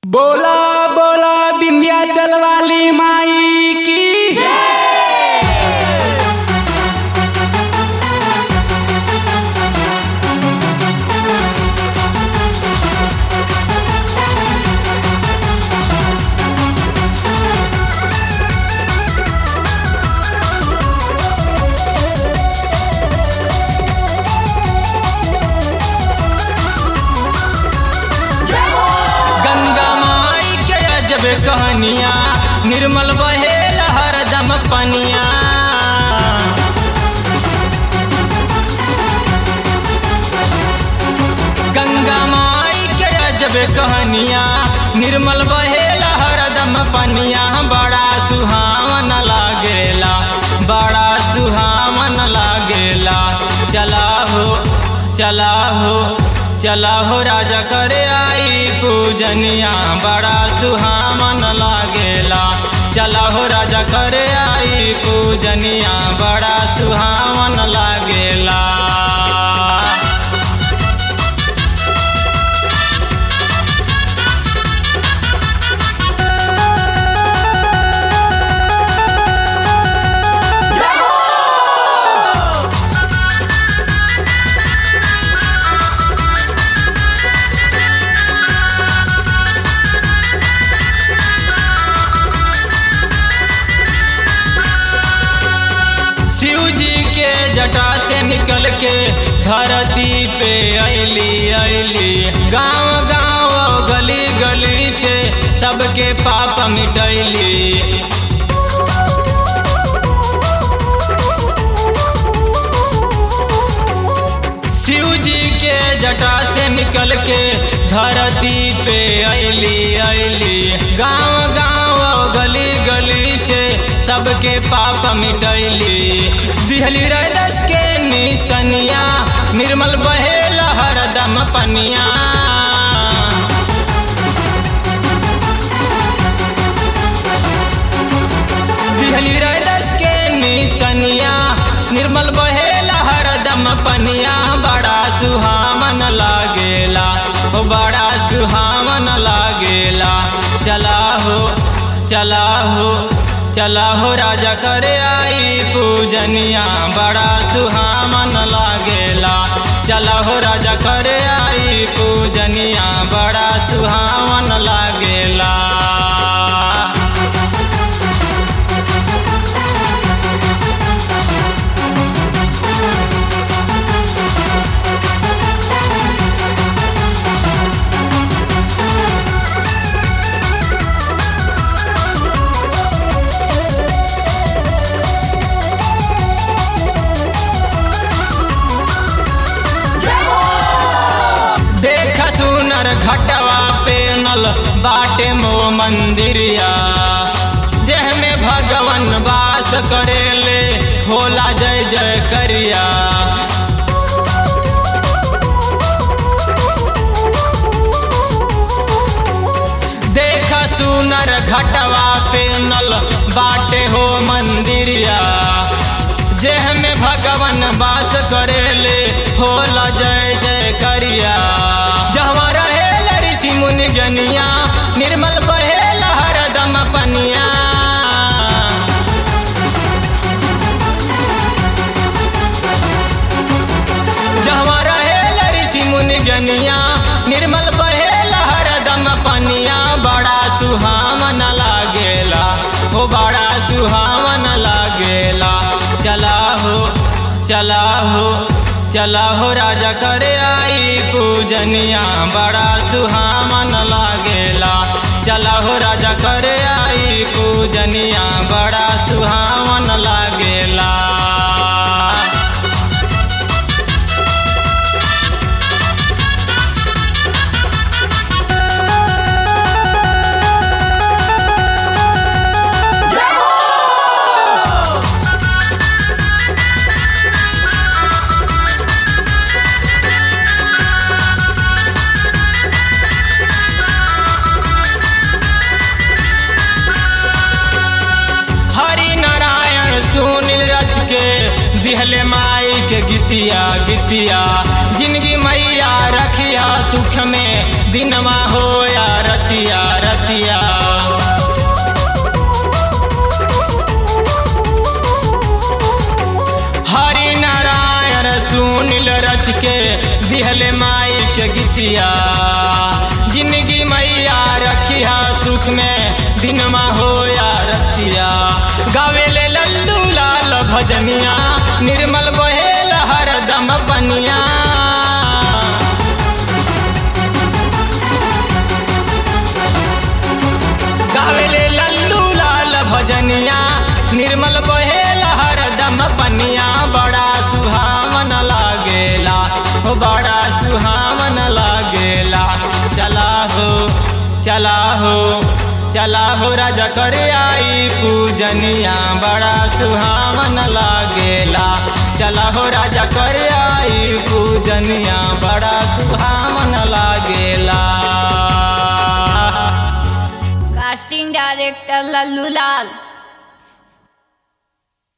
बोला बोला विंध्याचल वाली माई की गंगा माई के अजब कहानिया निर्मल बहे हरदम पनिया गंगा माई के अजब कहानिया निर्मल बहे हरदम पनिया बड़ा सुहावन लागेला बड़ा सुहावन लागेला चला हो चला हो चला हो राजा करे आई पूजनिया बड़ा सुहावन लागेला चला हो राजा करे आई पूजनिया बड़ा सुहावन लागेला शिव जी के जटा से निकल के धरती पे ऐली ऐली गांव गांव गली गली से सबके पाप मिटैली शिव जी के जटा से निकल के धरती पे ऐली ऐली गांव गांव गली गली से सबके पाप मिटैली दिहली रस के निसनिया निर्मल बहे हरदम पनिया दिहली रस के निसनिया निर्मल बहे हरदम पनिया बड़ा सुहावन लागेला ओ बड़ा सुहावन लागेला चला हो चला हो चला हो राजा करे आई पूजनिया बड़ा सुहावन लागेला चला हो राजा करे आई पूजनिया बड़ा सुहावन लागेला देख सुनर घटवा पे नल बाटे मो मंदिरिया जेह में भगवन वास करेले होला जय जय करिया देख सुनर घटवा पे नल बाटे हो मंदिरिया जेह में भगवन वास करेले होला जय जय करिया जहाँ रहे ऋषि मुनि जनिया निर्मल बहे हरदम पनिया जहाँ रहे ऋषि मुनि जनिया निर्मल बहे हरदम पनिया बड़ा सुहावन लागेला हो बड़ा सुहावन लागेला चला हो चला हो चला हो राजा करे आई पूजनिया बड़ा सुहावन लागेला चला हो राजा करे आई पूजनिया बड़ा सुहावन लागेला हरि नारायण सुनील रच के दिहले माई के गीतिया गीतिया जिंदगी मैया रखिया सुख में दिनमा हो या रतिया दिहले माई के गीतिया जिंदगी मैया रखिया सुख में दिनमा हो या रतिया गावेले लल्लू लाल भजनिया निर्मल बहेल हरदम बनिया गावेले लल्लू लाल भजनिया निर्मल बहेल हरदम पनिया बड़ा सुहावन लागेला हो बड़ा सुहावन लागेला चला हो चला हो चला हो राजा कर आई पूजनिया बड़ा सुहावन लागेला चला हो राजा कर आई पूजनिया बड़ा सुहावन लागेला कास्टिंग डायरेक्टर लल्लू लाल